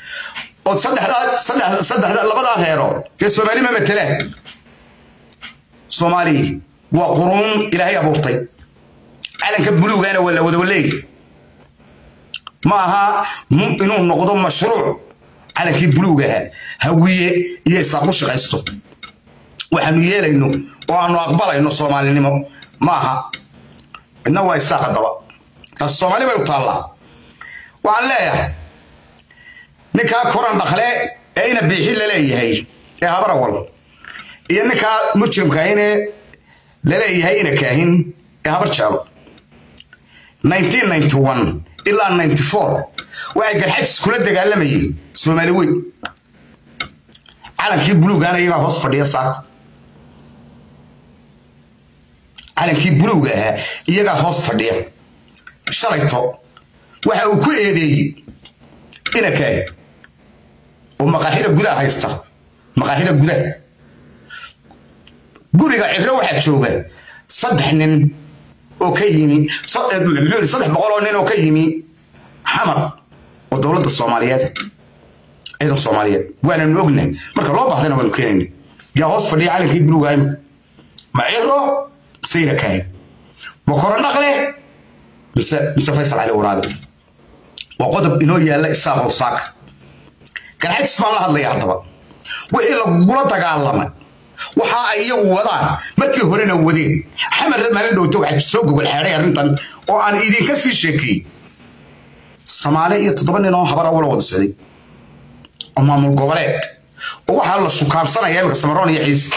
oo saddexdaa saddex saddexda labadaa reerood dee soomaali ma matelaan soomaali waa quruun ilaahay abuurtay calanka buluugana waa la wada waleey ma aha inuu noqdo mashruuc calankii buluugaha hawiye iyo isaaq u shaqaysto waxaanu yeelayno oo aanu aqbalayno soomaalinimo ma aha midna waa isaaq haddaba taas soomaali bay u taallaa waxaan leeyahay ninkaa koran dhakle ee ina biixi laleeyahay ee habarawal iyo ninkaa mujrimkaahine laleeyahay ina kaahin ee habar jeelo ilaa waxay garxajis kula dagaalamayeen soomaali weyn calankii buluugana iyagaa hoos fadhiya saaka calankii buluuga ahaa iyagaa hoos fadhiya shalayto waxa uu ku eedeeyey ina kaahi oo maqaaxida gudaha haysta maqaaxida gudaha guriga cibro waxaa jooga saddex nin oo ka yimi muxuu saddex boqol oo nin oo ka yimi xamar oo dowladda soomaaliyeed ciidan soomaaliyeed waananu ognahay marka loo baahdana waanu keenayna yaa hoos fadhiya calankii buluuga imika ma ciro sayra kaahi ma korandhaqle mise mise faysal cali waraabe waa qodob inoo yaalla isaaqow saaka garxajis baan la hadlaya haddaba wixii lagula dagaalamay waxa ay iyagu wadaan markii horena wadeen xamar maalin dhowto waxaa soo gogol xeedhay arrintan oo aan idinka sii sheekeeyey soomaali iyo toddoba nin oo habara wala wada socday oo maamul goboleed oo waxaa la sukaansanaya imika samaroon iyo ciise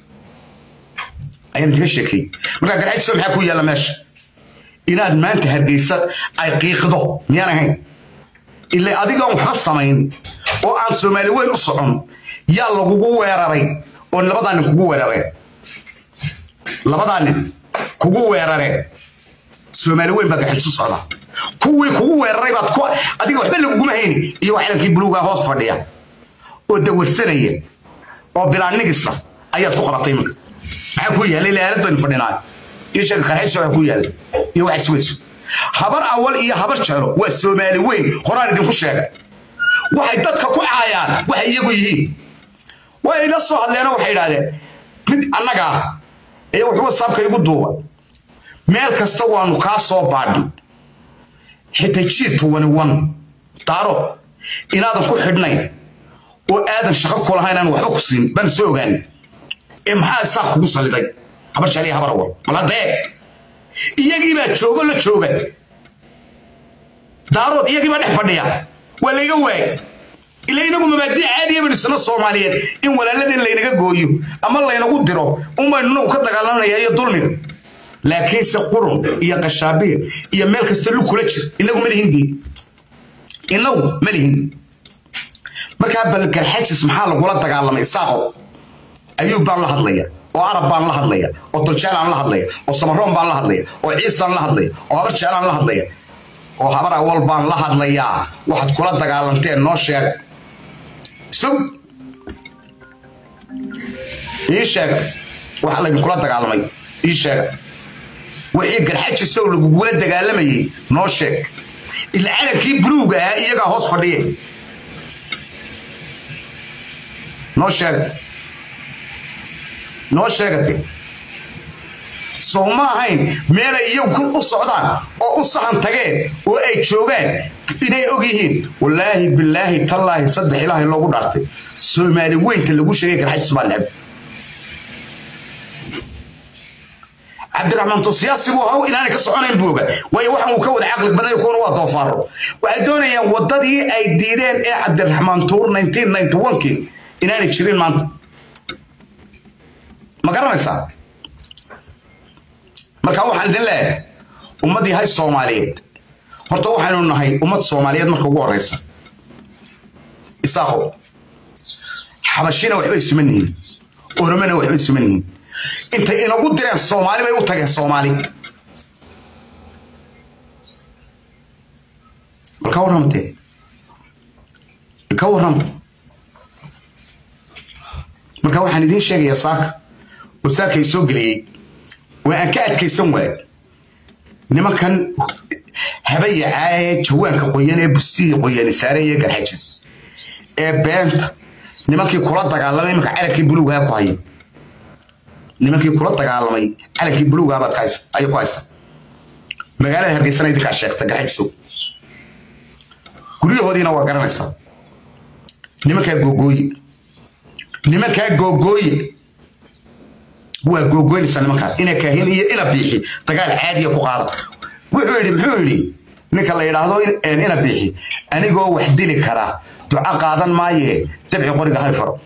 ayaan idinka sheekeeyey markaa garxajis maxaa ku yaalla meesha inaad maanta hargeysa ay qiiqdo miyaan ahayn ila adigaan waxba samayn oo aan soomaali weyn u socon yaa lagugu weeraray oo labadaa nin kugu weerareen labadaa nin kugu weerareen soomaali weyn baa gaxis u socda kuwii kugu weeraray baad ku adiga waxba laguguma hayni iyo calankii buluuga hoos fadhiya oo dawarsanaya oo bilaanigisa ayaad ku qabatay iminka maxaa ku yaallay ilaalad baynu fadhinaa iyo sheega qarxiisa waxa ku yaallay iyo wax isweyso habar awal iyo habar jeclo waa soomaali weyn horaan idinku sheegay waxay dadka ku caayaan waxay iyagu yihiin way ila soo hadleena waxay idhaahdeen mid annaga ah ee wuxuu wasaabka igu duuba meel kasta waanu kaa soo baadhin xitaa jiidka wani wan daaro inaadan ku xidhnayn oo aadan shaqo ku lahayn aan waxba ku siin baan soo ogaan ee maxaa isaaq kugu saliday habar jecel iyo habar awal maladee iyagii baa joogo la jooga daarood iyagii baa dhex fadhiya waa layga waayay ila inagu mabaadii caadiya baynu isna soomaaliyeed in walaaladeen laynaga gooyo ama laynagu diro unbaynu inagu ka dagaalanaya iyo dulmiga laakiinse qurun iyo qashaabiir iyo meel kasta lu kula jir inagu ma lihin dii inagu ma lihin markaa bal garxajis maxaa lagula dagaalamay isaaqo ayuub baan la hadlaya oo arab baan la hadlaya oo daljaalaan la hadlaya oo samaroon baan la hadlaya oo ciisaan la hadlaya oo habar jeclaan la hadlaya oo habar awal baan la hadlayaa waxaad kula dagaalanteen noo sheeg sug ii sheeg waxa laydinkula dagaalamay ii sheeg wixii garxajisow lagugula dagaalamayay noo sheeg ila calankii buluuga ahaa iyagaa hoos fadhiye noo sheeg noo sheegate sow ma ahayn meelay iyagu u socdaan oo u sahan tageen oo ay joogaan inay og yihiin wallaahi bilaahi tallaahi saddex ilaahay loogu dhaartay soomaali weynta lagu sheegay garxajis baa necb cabdiraxmaan to siyaasi buu haw inaanay ka soconayn buu ogaa waayo waxaan uu ka wada caqli baday kuwana waa doofaaro waxay doonayaan waddadii ay diideen ee cabdiraxmaan tuur kii inaanay jirin maanta ma garanaysaa marka waxaan idin leeyahay ummaddii hay soomaaliyeed horta waxaynu nahay ummad soomaaliyeed marka ugu horeysa isaaqo xabashina waxbay suman yihiin oromona waxbay suman yihiin intay inagu direen soomaali bay u tageen soomaali bal ka warramtee ka warrama marka waxaan idiin sheegayaa saaka oo saakay soo geliyey waa aan ka adkaysan waay nimankan habayacaa ee jawaanka qoyan ee bustihii qoyani saaran iyo garxajis ee beenta nimankii kula dagaalamay iminka calankii buluugaa ku haya nimankii kula dagaalamay calankii buluugaabaad ayay ku haysa magaalada hargeysana idinkaa sheegta garxajsow guryahoodiina waa garanaysaa nimankaa googooye nimankaa googooye waa googoynaysaa nimankaa ina kaahin iyo ina biixi dagaal caadiya ku qaada wuxuu yidhi muxuu yidhi ninka la yidhaahdo ina biixi anigoo wax dili karaa duco qaadan maayee dabci qoriga hay faro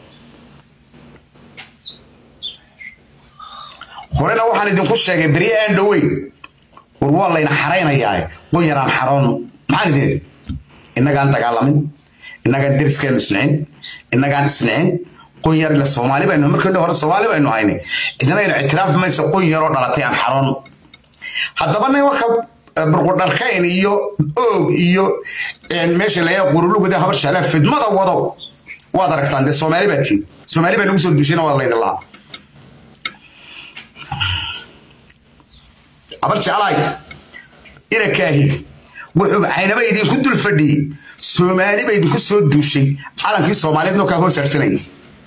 horena waxaan idinku sheegay berye aan dhoweyn war waa layna xaraynayaa qon yaraan xaroon maxaan idin idhi innagaan dagaalamin innagaan deriskeenu isnicin innagaan isnicin qon yar ila soomaali baynu markii hore soomaali baynu haynay idinaynu ictiraaf mayso qon yaroo dhalatay aan xaroon haddaba nimanka burqudharkayn iyo oog iyo meesha layaa qurulugada habar jeclaa fidmada wado waad aragtaan dee soomaali baa tiin soomaali baa nagu soo duushayna waad laydin lahaa habar jeclaay ina kaahi wuxuu caynaba idinku dul fadhiyey soomaali ba idinku soo duushay calankii soomaaliyeed noo kaa hoos harsanayay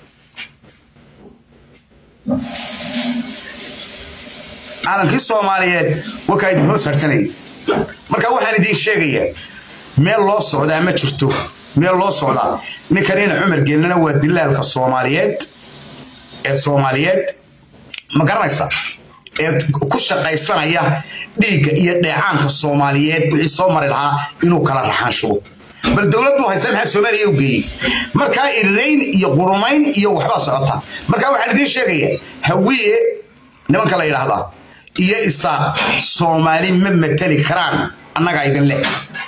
calankii soomaaliyeed wakaa idin hoos harsanayay marka waxaan idiin sheegayaa meel loo socdaa ma jirto meel loo socdaa ninkanina cumar geelina waa dilaalka soomaaliyeed ee soomaaliyeed ma garanaysa ee ku shaqaysanaya dhiigga iyo dheecaanka soomaaliyeed wixii soo mari lahaa inuu kala raxaanshubo bal dowladdu haysta maxaa soomaaliya u geeyey markaa irirayn iyo qurumayn iyo waxbaa socota markaa waxaan idiin sheegayaa hawiye nimanka la yidhaahdaa iyo isaaq soomaali ma mateli karaan annagaa idin leh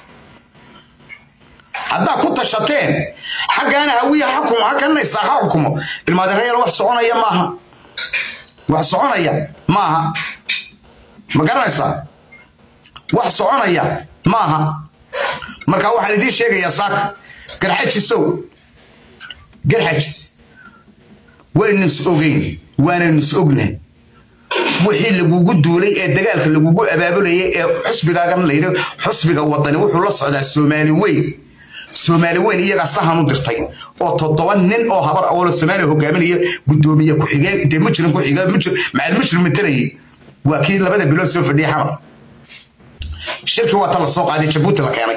haddaa ku tashateen xaggaana hawiye xukumo hakana isaaq ha xukumo ilmaadereeyal wax soconaya maaha wax soconaya maaha ma garanaysaa wax soconaya maaha marka waxaan idiin sheegayaa saaka garxajisow garxajis waynu is ogeyn waanaynu is ognahay wixii lagugu duulay ee dagaalka lagugu abaabulayay ee xusbigaagan layidhi xusbiga wadani wuxuu la socdaa soomaali weyn soomaali weyn iyagaa sahan u dirtay oo toddoba nin oo habar oo soomaaliya hogaaminaya gudoomiye ku-xigeen dee mujrim ku-xigeen macal mujrim matalayay waa kii labada bilood soo fadhiyay xamar shirkii waa ta la soo qaaday jabuuti la keenay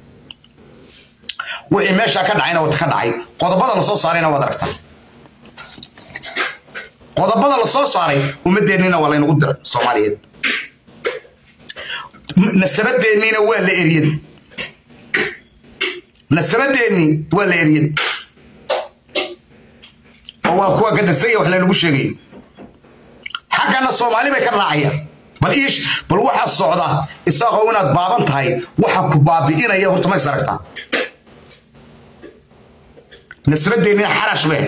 wixii meeshaa ka dhacayna wata ka dhacay qodobada la soo saarayna waad aragtaa qodobada la soo saaray ummadeenniina waa laynagu diray soomaaliyeed nasabadeenniina waa la eriyad nasabadeenni waa la eriyad oo waa kuwa gadhasaya wax laynagu sheegay xaggana soomaali bay ka raacayaan bal iish bal waxaa socda isaaqoo inaad baaban tahay waxa ku baabi'inaya horta ma is aragtaa nasbadeennina xarash be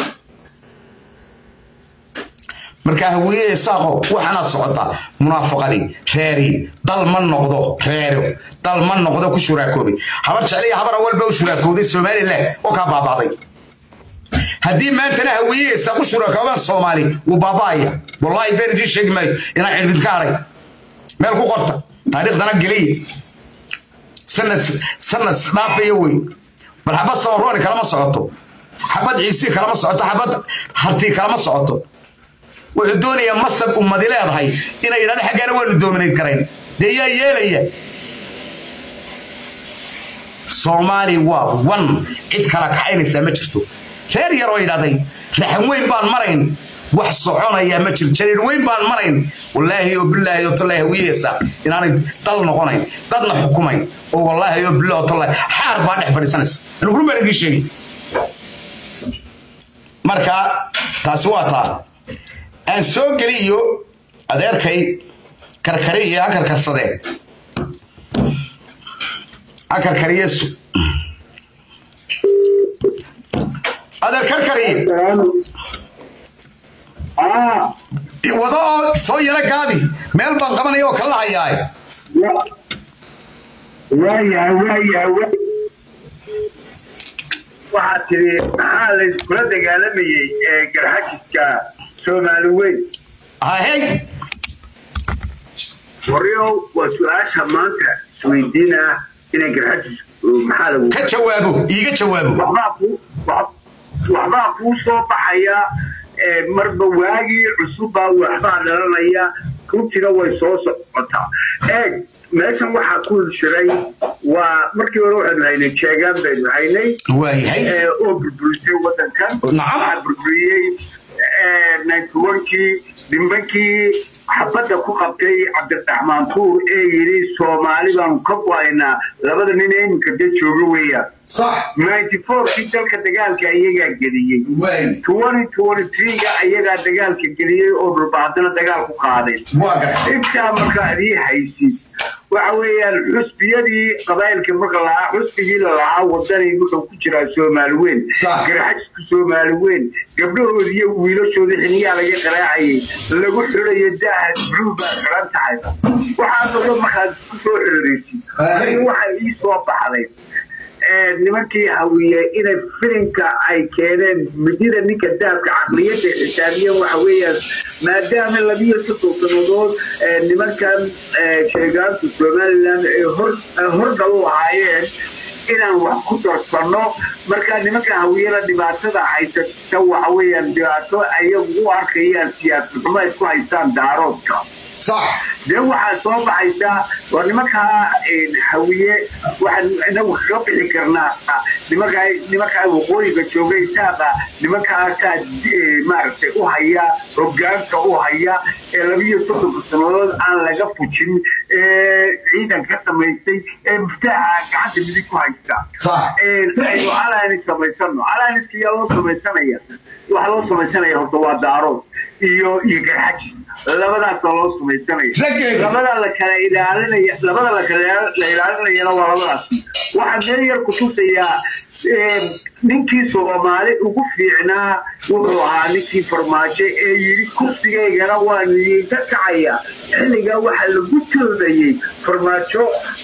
markaa hawiye isaaqo waxaanaad socotaa munaafaqadii reeri dal ma noqdo reero dal ma noqdo ku shuraakoobay habar jecliya habar awalba u shuraakowday somalilan oo kaa baabaaday haddii maantana hawiye isaaqu shuraakoobaan soomaali wuu baaba'aya wallaahi been idiin sheegi maayo inaan cilmid ka hadhay meel ku qorta taariikhdana geliya sanad sanad dhaafaya wey bal xabad samarooni kalama socoto xabad ciisi kalama socoto xabad hartii kalama socoto wuxuu doonayaa masab ummadi leedahay inay yidhahdo xaggaana waanu doominayd karayn dee yaa yeelaya soomaali waa wan cid kala kaxaynaysaa ma jirto reer yaroo yidhahday raxan weyn baan marayn wax soconaya ma jiro jariir weyn baan marayn wallaahi oo bilaahi oo tallaahi hawiyeysa inaanay dal noqonayn dadna xukumayn oo wallaahi oo bilaahi oo tallaahi xaar baa dhex fadhiisanaysa anuguru baan idiin sheegay marka taasi waa taa aan soo geliyo adeerkay karkari iyo akarkarsadee akarkariyesu adeer karkariye wado oo soo yaro gaabi meel baan qabanaya oo kala hayaay waayahay waayahay waxaad tidhi maxaa layskula dagaalamayey ee garxajiska soomaali weyn hahey waryow waa su-aasha maanta isweydiina inay garxajis maxaa lagu ka jawaabo iiga jawaabo waxbaa kuu wax- waxbaa kuu soo baxaya ee, marba waagii cusubbaa waxbaa dhalanaya runtina way soo socotaa eeg meeshan waxaa ku jiray waa markii hore waxaynu haynay jeegaan baynu haynay waayahay ee, oo burburisay wadankan Nacam. waxaa burburiyey ninety-one-kii dhimbankii xabadda ku qabtay cabdiraxmaan tuur ee yidhi soomaali baanu ka go-aynaa labada nin ee iminka de jooga weeyaan sax ninety-four-kii dalka dagaalka iyagaa geliyey waay twenty twenty three-ga ayagaa dagaalka geliyey oo dhulba haddana dagaal ku qaaday waa gartay intaa marka adii haysid waxa weeyaan xusbiyadii qabaayilka marka lahaa xusbigii lalahaa wadani wuxuu ku jiraa soomaali weyn Sax. garxajisku soomaali weyn gabdhahoodii iyo wiilashoodii xiniyaa laga qaraacayay lagu xirayo daaha blue baa xiran tahay waxaa noqdo markaad isku soo xiraraysid Ay. aniga waxaa ii soo baxday ee, nimankii hawiye inay filinka ay keeneen midida ninka daabka caqliyadda xisaabiyeen waxa weeyaan maadaama labiyo soddon sannadood ee, nimankan ee, sheegaantu somaliland ay hor ay hordhal u ahaayeen inaan wax ku darsanno marka nimanka hawiyada dhibaatada haysata waxa weeyaan dhibaato ayagu u arkayaan siyaasad xumo ay ku haystaan daaroodka sax dee waxaa soo baxaysa waa nimankaa hawiye waxaan inagu kaga bixi karnaa nimankaa nimankaa waqooyiga joogay saaqa nimankaasaa eh, maaragtay u haya hogaanka u haya ee labiyo soddonka sannadood aan laga fujin ee ciidan ka samaystay ee muftaaxa gacanta midig ku haysta sax aynu alliance samaysano alliance yaa loo samaysanaya waxaa loo samaysanaya horta waa daarood iyo iyo garxaji labadaasa loo samaysanaya Raggeeda. labada la kala ilaalinaya labada la kala la ilaalinayana waa labadaas waxaa meel yar ku tusayaa ee, ninkii soomaali ugu fiicnaa wuxuu ahaa ninkii farmaajo ee yidhi kursigaygana waan iga kacaya xilligaa waxaa lagu joodayey farmaajo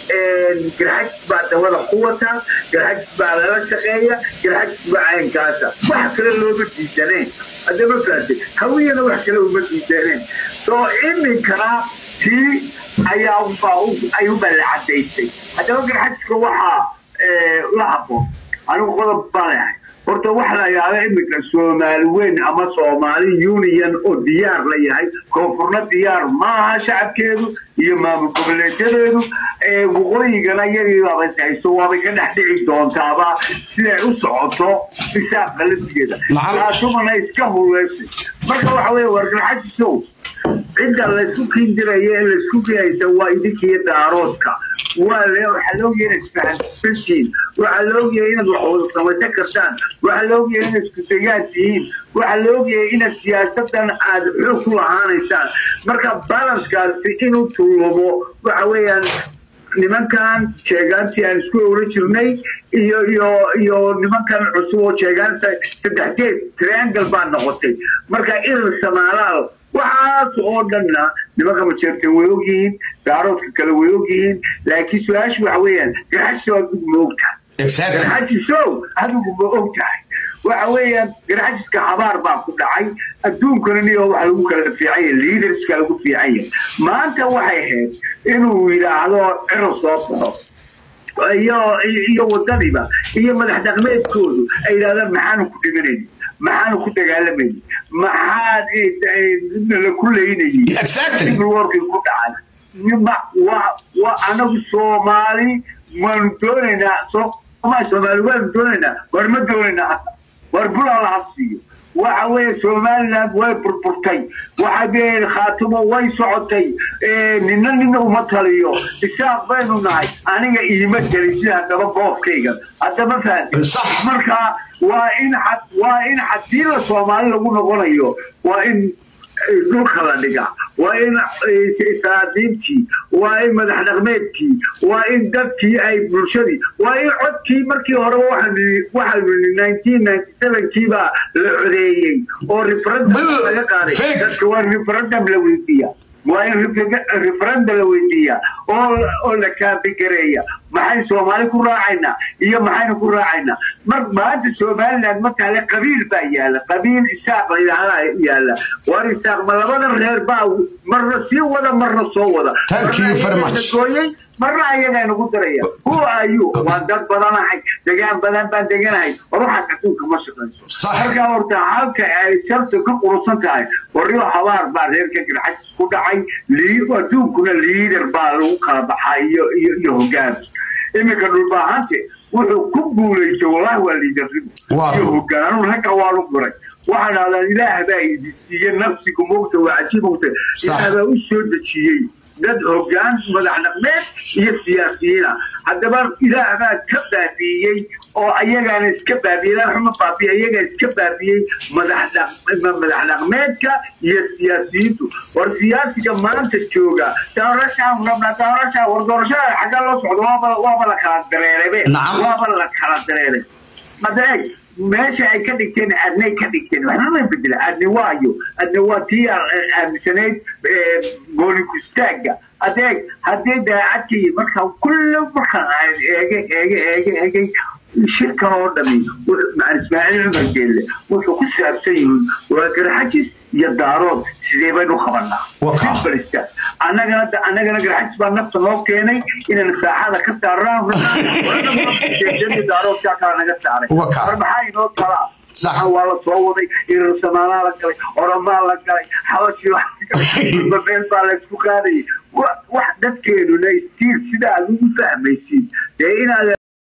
garxaj baa dawada ku wata garxaj baa lala shaqeeya garxaj baa caynkaasa wax kale looma diidaneen haddama faate hawiyana wax kale uma diidaneen soo iminkana tii ayaa ubaa ay u ballacadaysay haddaba garxajka waxaa ee, la haboon anigu qodob baan lehay horta waxa la yidhahda iminka soomaali weyn ama soomaali union oo diyaar la yahay koonfurna diyaar maaha shacabkeedu iyo maamul goboleedyadeedu ee waqooyigana iyagii baabay hayso waabay ka dhex dhici doontaaba siday u socoto isaaq qalabkeeda Maxaa- taasumana iska huleysay marka waxa weeye wargarxajisow cidda laysku kindiraya ee laysku geyaysa waa idinkiiyo daaroodka waa le waxaa laogyahay inaad isfahansantihiin waxaa laogyahay inaad wax wada samaysan kartaan waxaa laogyahay inaad isku degaan tihiin waxaa laogyahay inaad siyaasadan aad xoog ku lahaanaysaan marka balanskaasi inuu tullumo waxa weeyaan nimankan sheegaantii aan isku oran jirnay iyo iyo iyo nimankan cusub oo sheegaanta saddex geed triangle baa noqotay marka irin samaalaal waxaas oo dhanna nimanka majeerteen way ogyihiin daaroodka kale way ogyihiin laakiin su-aashu waxa weeyaan garxajiso adigu ma ogtahay exactly garxajisow adigu ma ogtahay waxa weeyaan garxajiska habaar baa ku dhacay adduunkana niyo waxa lagu kala fiican yahay leaderska lagu fiican yahay maanta waxay ahayd inuu yidhaahdo ciro soo baxo iyo iyo wadadiba iyo madax dhaqmeedkoodu ay yidhahdaan maxaanu ku dhimanayni maxaanu ku dagaalamayni maxaad la ku leynayni exactly warkii ku dhacay Ma- wa- wa- anagu soomaali waanu doonaynaa soomaali soomaali waanu doonaynaa war ma doonaynaa hadda war bulaa la habsiiyo waxa weeye somaliland way burburtay waxa weeye khaatumo way socotay ee, nina nina uma taliyo isaaq baynu nahay aniga iima gelin sida haddaba goobkayga haddama fahanti Sax. marka waa in had- waa in hadii la soomaali lagu noqonayo waa in dhulka la dhigaa waa in saadiintii waa in madax dhaqmeedkii waa in dadkii ay bulshadii waa in codkii markii hore waxaanu nineteen ninety sevenkii baa la codeeyey oo referendum Bil- laga qaaday fake. dadka waa referendum la weydiiya waa in refer- referendum la weydiiya oo oo la kaabigareeya maxay soomaali ku raacaynaa iyo maxaynu ku raacaynaa mar maanta somaliland markaale qabiil baa yaala qabiil isaaq la yidhaahdaa yaala war isaaq ma labada reer baa marna sii wada marna soo wada Thank you very much. gooyey marna ayagaa nagu daraya who are you waan dad badanahay degaan badan baan deganahay war waxaad adduunka ma shaqayso Sax. markaa horta halka ay sharta ka qurusan tahay warriyo habaar baa reerka garxaj ku dhacay lii- adduunkuna liider baa lagu kala baxaa iyo iyo iyo hogaan iminka dhulbaahante wuxuu ku guulaystay wallahi waa liidarnimo Waa. iyo hogaan anuu ragga waa lu guray waxaa dhahdaa ilaah baa idi siiye nafsigu mogta waa cajiib mogta ilaah baa u soo dejiyey dad hogaan madax dhaqmeed iyo siyaasiyiina haddaba ilaah baa ka baabiiyey oo ayagaana iska baabiyey ilaah xuma baabiye ayagaa iska baabiyey madax dhaq- madax dhaqmeedka iyo siyaasiyiintu war siyaasiga maanta jooga doorashaan rabna doorashaa war doorashada xagga loo socdo waaba waaba la kala dareerebe Nacam. waaba la kala dareeray madeeg meesha ay ka dhigteen adnay ka dhigteen waxba ma bedela adni waayo adni waa tii aa- aaminsanayd eh, gooni kustaaga adeeg haddii daacadkii marka kulli markaan aan eege eege eege eegay shirkan oo dhami wuxuu- macalin ismaaciil cumar geelle wuxuu ku saabsan yihiin waa garxajis iyo daarood sidee baynu qabanaa Waa kaa. Simple annagana annagana garxajis baa nafta noo keenay inaan saaxada ka saarnaan daaroodkaa kala naga saaray Waa kaa. war maxaa inoo talaa Sax. Waxaan waa la soo waday irarsamaanaa la galay oramaa la galay xabashii waa la galay babeel baa la isku qaadayay Wa- wax dadkeenuna stiil sida aad ugu fahmaysiin dee inaad